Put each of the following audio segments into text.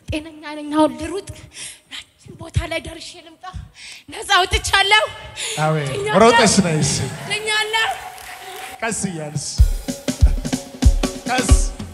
ጤነኛ ነኝ። አሁን ልሩጥ ያችን ቦታ ላይ ደርሼ ልምጣ። ነፃ አውጥቻለሁ። አሜን። ድኛለሁ። ሮጠሽ ነይ እስኪ ድኛለሁ። ቀስ እያልሽ ቀስ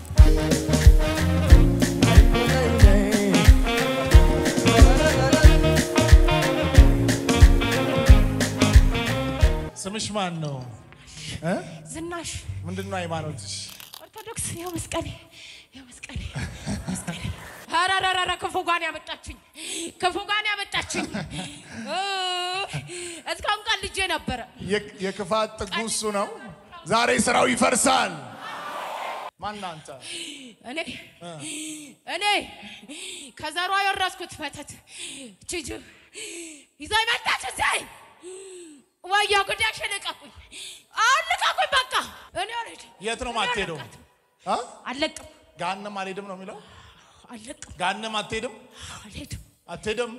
ስምሽ ማን ነው? እ? ዝናሽ ምንድን ነው ሃይማኖትሽ? ኦርቶዶክስ ያው መስቀሌ ያው መስቀሌ መስቀሌ ኧረ ክፉ ጋን ያመጣችኝ ክፉ ጋን ያመጣችኝ እ፣ እስካሁን ቃል ልጄ ነበረ የ- የክፋት ጥጉ እሱ ነው። ዛሬ ስራው ይፈርሳል። ማን አንተ? እኔ እኔ ከዘሯ የወረስኩት መተት ችጅ ይዛ መጣች እዚህ ወያ ጉዳሽ ልቀቁኝ፣ አሁን ልቀቁኝ በቃ እኔ አልሄድም። የት ነው እኔ ማትሄደው? አልለቃትም። አ? አልለቅም ገሃነም አልሄድም ነው የሚለው። አልለቅም ገሃነም አትሄድም አልሄድም አትሄድም።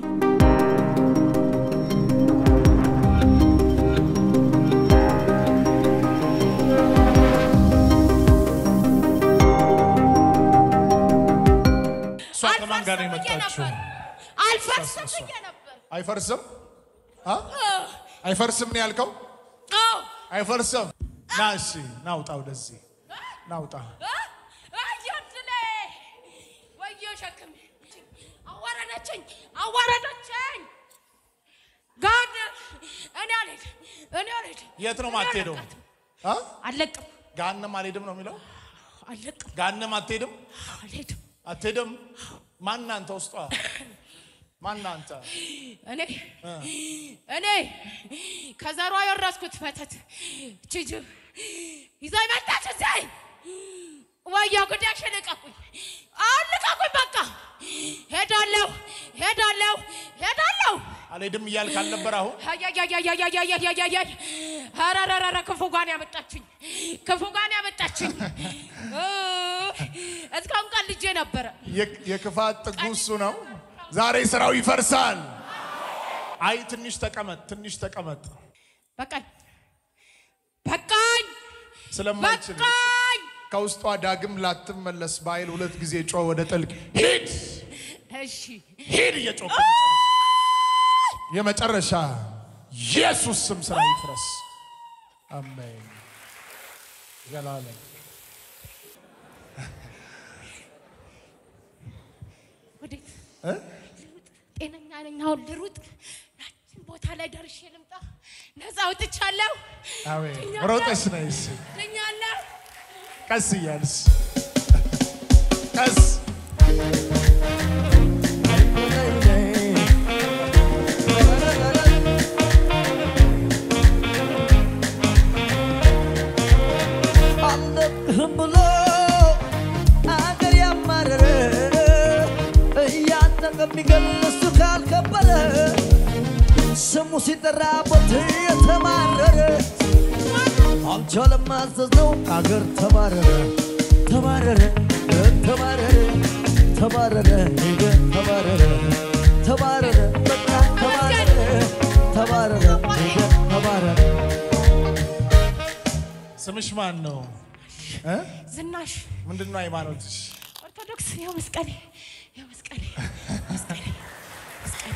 እሷ ከማን ጋር ነው አልፈርስም ብዬ የመጣችው? ነበር። አልፈርስም ብዬ ነበር አይፈርስም አ? አይፈርስም ነው ያልከው? አዎ አይፈርስም። ና እሺ፣ ናውጣ፣ ወደዚህ ናውጣ። አየድሌ ወዮ ሸክም አዋረደችኝ አዋረደችኝ ጋድ እኔ አልሄድም እኔ አልሄድም የት ነው እኔ ማትሄደው? አልለቃትም። አ? አልለቅም ገሃነም አልሄድም ነው የሚለው። አልለቅም ገሃነም አትሄድም አልሄድም አትሄድም። ማን አንተ? ውስጧ ማን አንተ? እኔ እኔ ከዘሯ የወረስኩት መተት ችጅ ይዛ መጣች እዚህ ወያ ጉዳሽ ልቀቁኝ፣ አሁን ልቀቁኝ በቃ ሄዳለሁ ሄዳለሁ ሄዳለሁ አልሄድም እያልክ አልነበር? አሁን አያያያያያያያያያያያይ ኧረ ክፉ ጋን ያመጣችኝ ክፉ ጋን ያመጣችኝ እ፣ እስካሁን ቃል ልጄ ነበረ የ- የክፋት ጥጉ እሱ ነው። ዛሬ ስራው ይፈርሳል። አይ ትንሽ ተቀመጥ፣ ትንሽ ተቀመጥ። በቃኝ በቃኝ ስለማይችል በቃኝ ከውስጧ ዳግም ላትመለስ በኃይል ሁለት ጊዜ ጮህ ወደ ጥልቅ ሂድ እሺ ሂድ እየጮህ የመጨረሻ ኢየሱስ ስም ስራ ይፍረስ። አሜን ዘላለም ወዴት እ? ልሩጥ? ጤነኛ ነኝ። አሁን ልሩጥ ያችን ቦታ ላይ ደርሼ ልምጣ። ነፃ አውጥቻለሁ። አሜን ድኛለሁ። ሮጠሽ ነይ እስኪ ድኛለሁ። ቀስ እያልሽ ቀስ አለቅህም ብሎ አገር ያማረረ እያጠቀ የሚገል እሱ ካልከበረ ስሙ ሲጠራበት የተማረረ አልቻለም ማዘዝ ነው አገር ተባረረ ተባረረ ተባረረ ተባረረ ሄደ ተባረረ ተባረረ በቃ ተባረረ ተባረረ ሄደ ተባረረ ስምሽ ማን ነው? እ? ዝናሽ ምንድን ነው ሃይማኖትሽ? ኦርቶዶክስ ያው መስቀሌ ያው መስቀሌ መስቀሌ መስቀሌ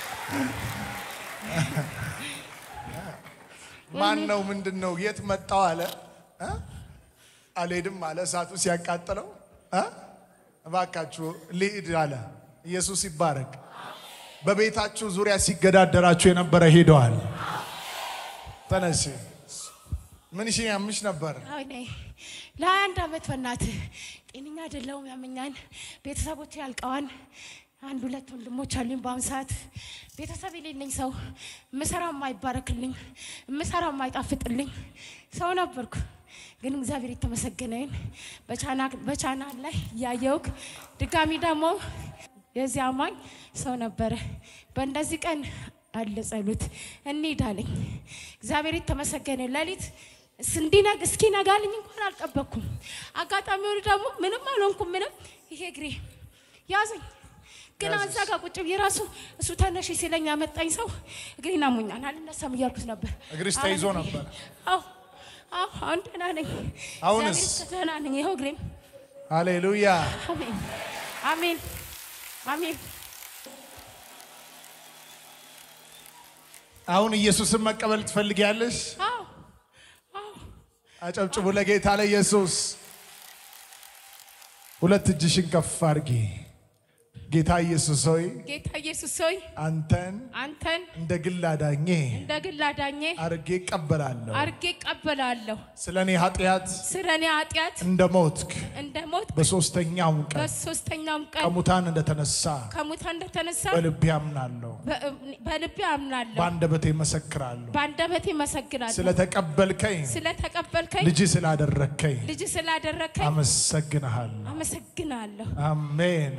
ማን ነው? ምንድን ነው? የት መጣው አለ እ? አልሄድም አለ እሳቱ ሲያቃጥለው እ? እባካችሁ ልሂድ አለ። ኢየሱስ ይባረክ። በቤታችሁ ዙሪያ ሲገዳደራችሁ የነበረ ሄደዋል። ተነሽ። ምን ሺ ያምሽ ነበር? እኔ ለሀያ አንድ ዓመት በእናትህ ጤነኛ አይደለሁም። ያመኛል። ቤተሰቦች ያልቀዋን አንድ ሁለት ወንድሞች አሉኝ። በአሁኑ ሰዓት ቤተሰብ የሌለኝ ሰው ምሰራ የማይባረክልኝ ምሰራ የማይጣፍጥልኝ ሰው ነበርኩ። ግን እግዚአብሔር የተመሰገነውን በቻናል ላይ ያየውክ ድጋሚ ደግሞ የዚህ አማኝ ሰው ነበረ። በእንደዚህ ቀን አለ ጸሎት እንሂድ አለኝ። እግዚአብሔር የተመሰገነ ሌሊት እንዲነግ እስኪ ነጋልኝ እንኳን አልጠበቅኩም። አጋጣሚ ሆኖ ደግሞ ምንም አልሆንኩም። ምንም ይሄ እግሬ ያዘኝ። ግን እዛ ጋር ቁጭ ብዬ ራሱ እሱ ተነሽ ሲለኝ ያመጣኝ ሰው እግሬን አሞኛል አልነሳም እያልኩት ነበር። እግርሽ ተይዞ ነበር? አዎ አዎ፣ አሁን ደህና ነኝ። አሁንስ? እግዚአብሔር ይመስገን ደህና ነኝ። ይኸው እግሬም ሃሌሉያ። አሜን አሜን አሜን። አሁን ኢየሱስን መቀበል ትፈልጊያለሽ? አዎ አዎ አጨብጭቡ ለጌታ ለኢየሱስ። ሁለት እጅሽን ከፍ አድርጊ። ጌታ ኢየሱስ ሆይ ጌታ ኢየሱስ ሆይ አንተን አንተን እንደ ግል አዳኜ እንደ ግል አዳኜ አድርጌ እቀበላለሁ። አርጌ እቀበላለሁ። ስለ እኔ ኃጢአት ስለ እኔ ኃጢአት እንደ ሞትክ እንደ ሞት በሦስተኛውም ቀን በሶስተኛውም ቀን ከሙታን እንደተነሳ ከሙታን እንደተነሳ በልቤ አምናለሁ፣ በ- በልቤ አምናለሁ፣ በአንደበቴ መሰክራለሁ። በአንደበቴ መሰግናለሁ። ስለተቀበልከኝ ስለተቀበልከኝ ልጅ ስላደረግከኝ ልጅ ስላደረግከኝ አመሰግንሃለሁ። አመሰግናለሁ። አሜን።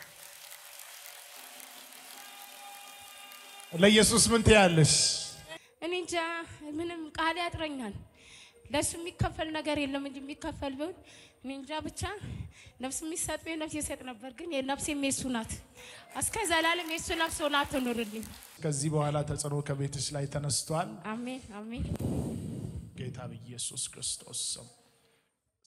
ለኢየሱስ ምን ትያለሽ? እኔ እንጃ ምንም ቃል ያጥረኛል። ለእሱ የሚከፈል ነገር የለም እንጂ የሚከፈል ቢሆን እኔ እንጃ ብቻ ነፍስ የሚሰጥ ቢሆን ነፍስ ይሰጥ ነበር። ግን የነፍሴም የሱ ናት። እስከ ዘላለም የሱ ነፍስ ሆና ትኑርልኝ። ከዚህ በኋላ ተጽዕኖ ከቤትሽ ላይ ተነስቷል። አሜን አሜን። ጌታ በኢየሱስ ክርስቶስ ስም